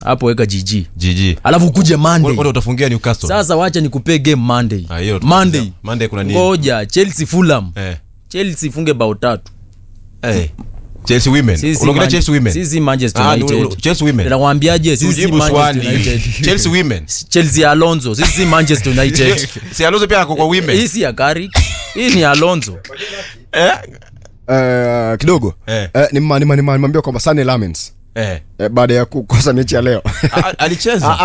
hapo weka gg GG. alafu kuje monday Wote utafungia Newcastle. sasa wacha nikupee game monday Ah, hiyo monday Monday kuna nini? ngoja chelsea fulham Eh. chelsea ifunge bao tatu Eh. Chelsea women. Sisi Unaongelea Man- Chelsea women. sisi manchester Ah, ni- united ni- Chelsea women. nakwambiaje sisi si Tujibu manchester swali. united Chelsea women. chelsea ya alonso sisi si manchester united Si Alonso pia ako kwa women. hii si ya gari hii ni alonso Eh? Eh, kidogo Eh. Eh, nima- nima- nima- nimwambia kwamba Sunny Lamens Eh. eh, baada ya kukosa mechi ya leo A- Alicheza.